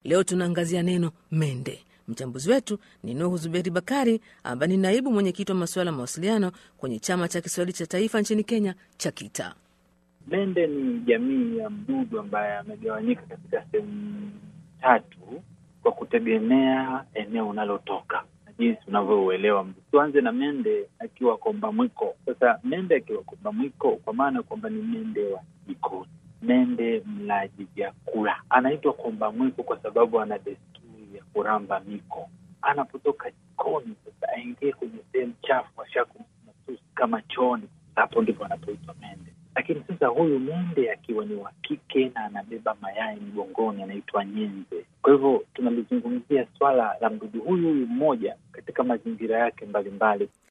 Leo tunaangazia neno mende. Mchambuzi wetu ni Nuhu Zuberi Bakari, ambaye ni naibu mwenyekiti wa masuala ya mawasiliano kwenye chama cha Kiswahili cha taifa nchini Kenya, CHAKITA. Mende ni jamii ya mdudu ambaye amegawanyika katika sehemu tatu kwa kutegemea eneo unalotoka na jinsi unavyouelewa mdu. Tuanze na mende akiwa komba mwiko. Sasa mende akiwa komba mwiko, kwa maana kwamba ni mende wa jikoni, mende mlaji vyakula. Anaitwa komba mwiko kwa sababu ana desturi ya kuramba miko. Anapotoka jikoni, sasa aingie kwenye sehemu chafu, ashakumasusi kama chooni, hapo ndipo anapoitwa mende lakini sasa huyu mende akiwa ni wa kike na anabeba mayai mgongoni anaitwa nyenze. Kwa hivyo tunalizungumzia swala la mdudu huyu huyu mmoja katika mazingira yake mbalimbali.